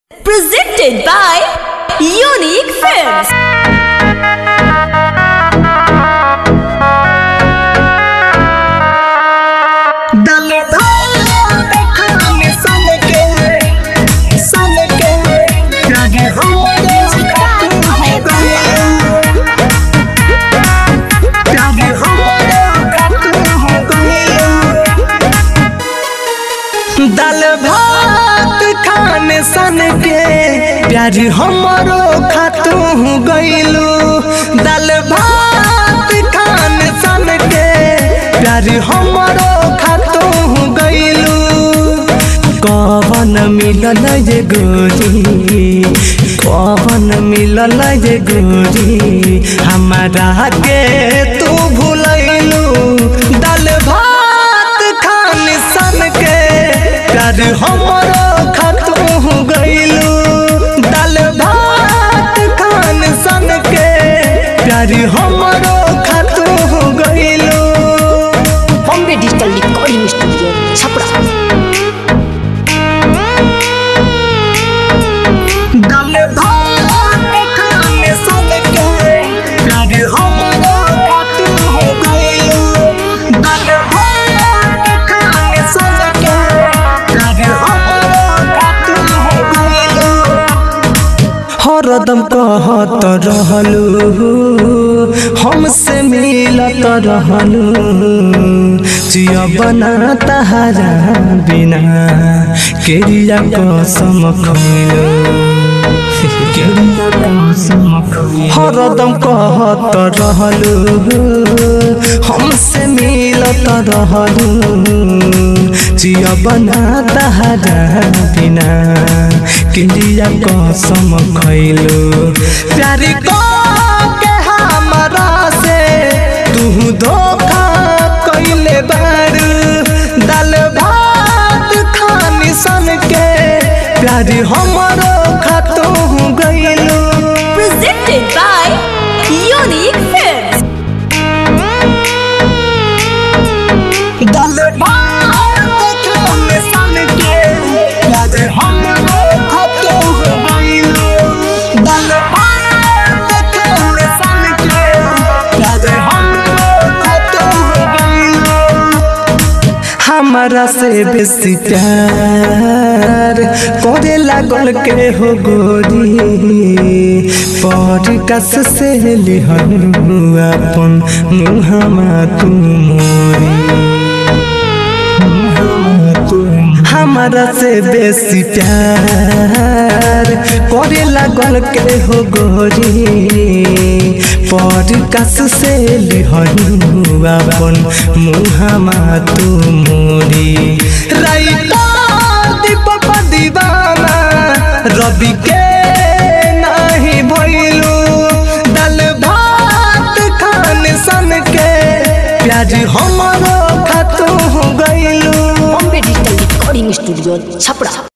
Presented by Unique Films. दल खाने सन के सन के लगे हमरे खातून हो गए लगे हमरे खातून हो गए दल भात खाने सन के प्यार हमरो खातू गइलू दल भात खाने सन के प्यार हमरो खातू गइलू कवन मिलल जे गोरी कवन मिलल जे गोरी हमारा के तू भूलैलू दल भात खान सन के प्यार हमरो खतू गइलू दल भात खान सन के प्यार हमरो खतू गइलू Bombay Digital Recording Studio, Chapra. दल भात खान सन के प्यार हमरो खतू गइलू दल भात खान सन के प्यार हमरो खतू गइलू हरदम कहत रहलू हमसे मिलत रहलू जिया बना तहारा बिना केरिया कसम खइलू हरदम कहत रहलू हमसे मिलत रहलू जिया बना तहारा बिना किलिया कसम खइलू प्यार के हमरा से तू धोखा कइले बारू दाल भात खानी सन के प्यार हमरो खातू गइलू Presented by Unique Films. दाल भात खानी सन के प्यार हमरो खातू गइलू दाल भात खानी सन के प्यार हमरो खातू गइलू हमारा से बेसी प्यार करे लागल के हो गोरी पर कस से लिहन अपन मुहमा तू मोरी हमारा से बेसी प्यार करे लागल के हो गोरी पर कस से लिहन अपन मुहमा तू मोरी राइता दीपक दीवाना रवि के नहीं भइलू दल भात खान सन के प्याज हमरो खातू गइलू Bombay Digital Recording Studio, Chapra.